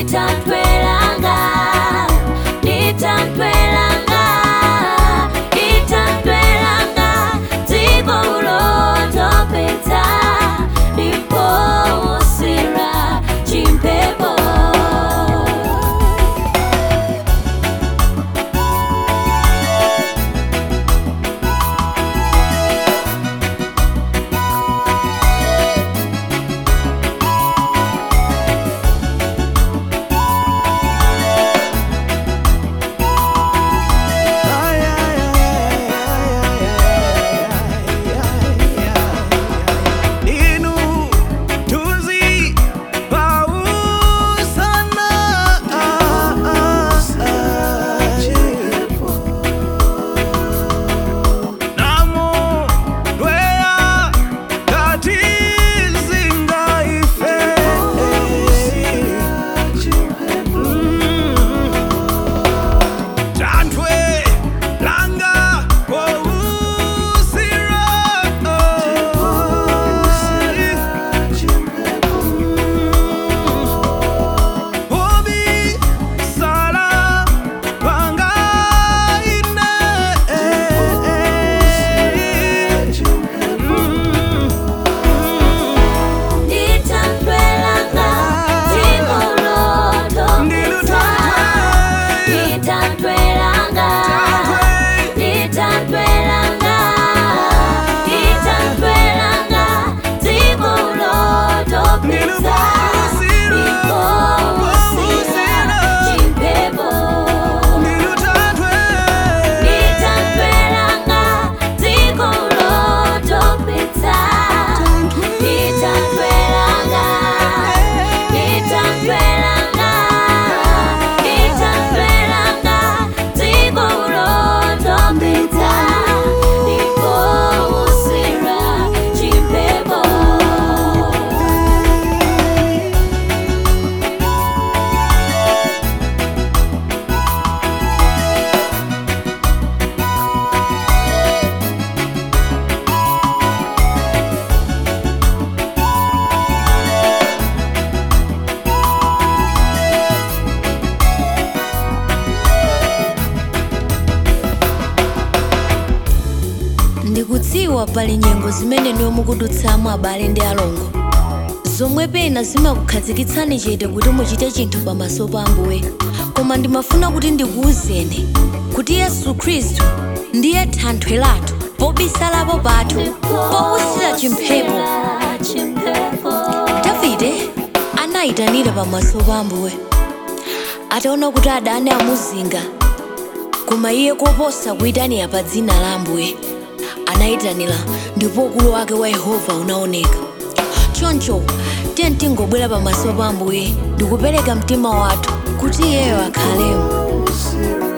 Nitantwelanga, nitantwelanga, nitantwelanga, dziko lotopetsa, ndiposera chimpepo. Inu tuzi pausana Namo dwea katizinga ife Tantwe langa wousira Obi sala panga ine Nitantwelanga, dziko lotopetsa, nitantwelanga, nitantwelanga, nitantwelanga, dziko lotopetsa, ndiposera chimpepo. Nitantwelanga, dziko lotopetsa, nitantwelanga, nitantwelanga, nitantwelanga, dziko lotopetsa, ndiposera chimpepo. ndikudziwa pali nyengo zimene ndiwo mukudutsamo abale ndi alongo zomwe pena zimakukhazikitsani chete kuti muchite chinthu pamaso pa ambuye koma ndimafuna kuti ndikuwuzeni kuti yesu khristu ndiye thanthwe lathu pobisalapo pathu powusira chimphepo davide anayitanira pamaso pa ambuye ataona kuti adani amuzinga koma iye koposa kuyitanira pa dzina la ambuye anayitanira ndipo ukulu wake wa yehova unaoneka choncho tiye tingobwera pamaso pa ambuye ndikupereka mtima wathu kuti iyeyo akhalemo